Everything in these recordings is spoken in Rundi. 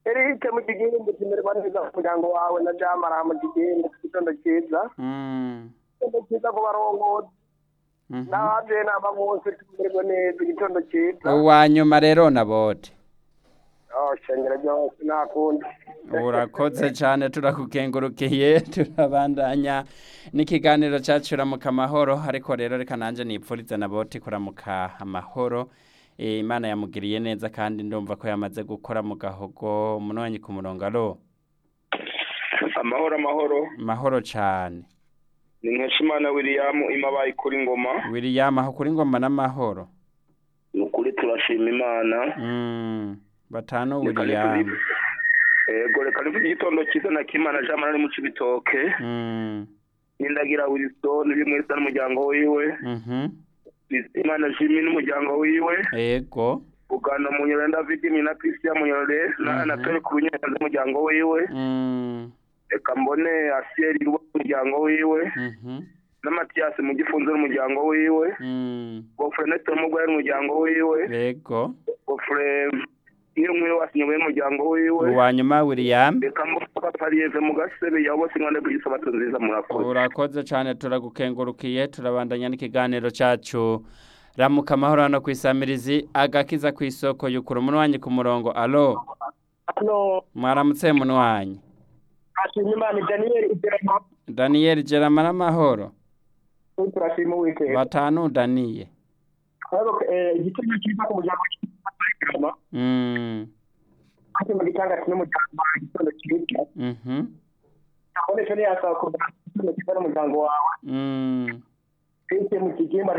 erike mu kigimbi kimererwa neza ku muryango wawe na jamara mu kigimbi igitondo cyiza Mm. igitondo cyiza ku barongozi Mhm. n'abavyeyi n'aba bose tumererwe neza igitondo cyiza uwa nyuma rero na bote oh shengero ryose nakundi urakoze cyane turakukengurukiye turabandanya n'ikiganiro cyacu ramuka amahoro ariko rero reka nanjye nipfurize na bote kuramuka amahoro Eh, imana yamugiriye neza kandi ndumva ko yamaze gukora mu gahogo umunwanyi ku murongo aro amahoro amahoro mahoro cyane ni nkeshimana william imabaye kuri ngoma william aho kuri ngoma n'amahoro ni ukuri turashima imana Mm, batanu Reka william nituzi- ego reka nivuge igitondo cyiza na kimana jean marie mu cibitoke Mm, n'indagira wilson uri mwese n'umuryango wiwe mhm. imana jimmy n'umuryango wiwe ego ugana munyore david mina christian munyore na Mhm. anatole ku runyenzi n'umuryango wiwe Mm, reka mbone asieri n'umuryango wiwe mhm. na matiyasi mu gifunzo n'umuryango wiwe Mm, gofure neto mugwaye n'umuryango wiwe ego gofure iyo mwiwe wasinyoboye n'umuryango wiwe uwa nyuma william reka mbuga pariyeve mu gasebe yawe bose nkande ku gisabato nziza murakoze urakoze cyane turagukengurukiye turabandanya n'ikiganiro cyacu ramuka amahoro hano ku isamirizi agakiza ku isoko yukura umunwanyi ku murongo alo hano mwaramutse munwanyi ashima imana daniyeli iterama daniyeli gerama n'amahoro turashima uwiteka batanu daniye ariko igitondo cyiza ku muryango w'iterama Mm, ati mu gitanga n'umuryango wawe igitondo cyiza mhm, abonesha niyasaba kugira igitondo cyiza n'umuryango wawe mm, twese mu kigimba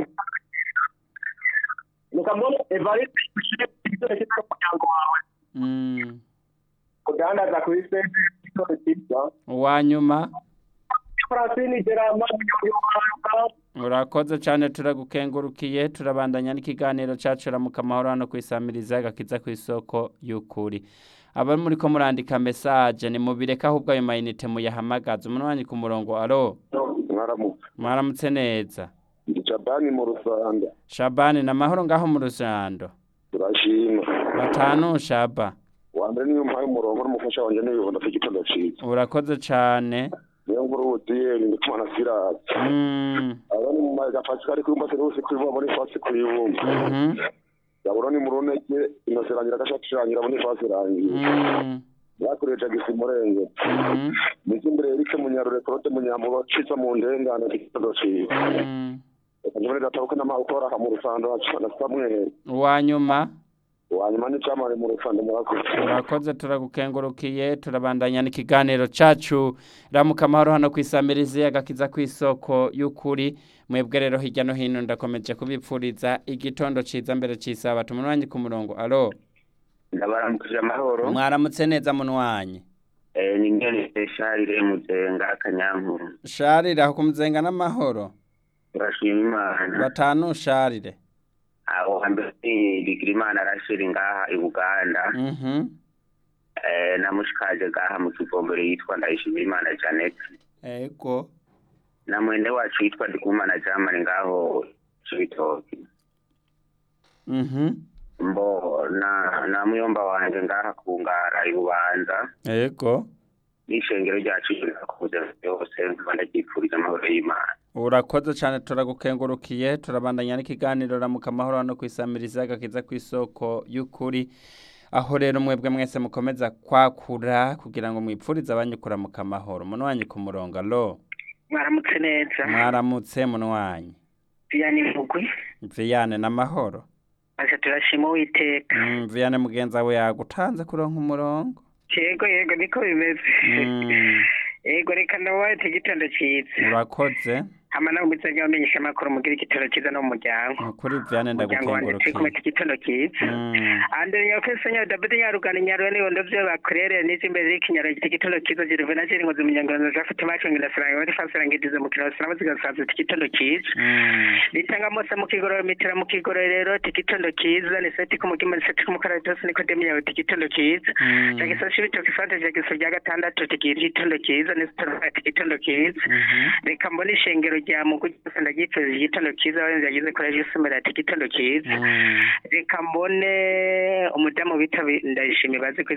reka mbone evariste ushyire igitondo cyiza n'umuryango wawe mm. kudandaza kuri sente igitondo cyiza uwa nyuma francine gerama munyarwanda urakoze cyane turagukengurukiye turabandanya n'ikiganiro cyacu ramuka amahoro hano ku isamirizi agakiza ku isoko y'ukuri abari muri ko murandika mesaje ni mubireka ahubwo ayo mayinite muyahamagaza umunwanyi ku murongo aro mwaramutse mwaramutse neza ndi jabani mu rusanda shabani na mahoro ngaho mu rusando turashima batanu shaba wambere niyo mpaye umurongo n'umufasha wanjye n'ibibona ku gitondo cyiza urakoze cyane niyo nkuru udiyeli ndikuma na sirasi mm, abari mu maga pasikari kuri mbase rwose kuri vuba muri fasi kuri bumba mhm, yabura ni mu runege inose irangira agashati irangira muri fasi irangira mm, yakuriye jagisi murenge mhm, niki imbere erike munyarure korote munyamuro cica mu ndengane ku gitondo cyiza mm. reka njyewe ndatabuke n'amazi ukora aha mu rusando na samweri uwa nyuma wanyuma n'icyamare mu rusando murakoze urakoze turagukengurukiye turabandanya n'ikiganiro cyacu ramuka amahoro hano ku isamirizi agakiza ku isoko y'ukuri mwebwe rero hirya no hino ndakomeje kubipfuriza igitondo cyiza mbere cy'isabato umunwanyi ku murongo alo ndabaramukije amahoro mwaramutse neza munwanyi Eh, ni ngene sharire muzenga akanyankuru sharire aho kumuzenga n'amahoro turashima imana batanu sharire aho hambere ni bigirimana arashiri ngaha i buganda mhm Eh, namushikaje ngaha mu kivombero yitwa ndayishimira imana janet ego na mwende wacu yitwa ndikumana jamani ngaho cibitoki mhm mbo na na muyomba wanje ngaha ku ngara i bubanza ego n'ishengero ryacu rirakuze byose nkaba ndaryipfurije amahoro y'imana urakoze cyane turagukengurukiye turabandanya n'ikiganiro ramuka amahoro hano ku isamirizi agakiza ku isoko y'ukuri aho rero mwebwe mwese mukomeza kwakura kugira ngo mwipfurize abanyukura mu kamahoro munwanyi ku murongo alo mwaramutse neza mwaramutse munwanyi viyani mugwi viyane n'amahoro aca turashima uwiteka mm, viyane mugenzi wawe yagutanze kuronka umurongo yego yego niko bimeze mm, yego reka ndabaye igitondo cyiza urakoze hama nawe muzajya bamenyesha amakuru mugira igitondo cyiza no mu muryango kuri viyane umuryango wanjye turi kumwe ndagukengurukiye igitondo cyiza mm, andere nyakese nya dabidi nyarugana nyarwe nibondo byo bakurere n'izimbere y'ikinyaro igitondo cyiza jiruve na jeri ngozi munyangono za fite macho ngira saranga bari fasara ngidize mu kiraro sarama zigasaza igitondo cyiza mm, nitanga mose mu kigororo mitira mu kigororero igitondo cyiza ni seti kumugima ni seti kumukaratosi niko demiyawe igitondo cyiza mm, jagisoshi bitoki fante jagiso rya gatandatu tigira igitondo cyiza nisitorati igitondo cyiza mhm, reka mbone ishengero rya mugu cyose ndagipfuza igitondo cyiza abarinzi yagize kuri ejo isomero ati igitondo cyiza mm. reka mbone umudamu bita ndayishimiye bazi ko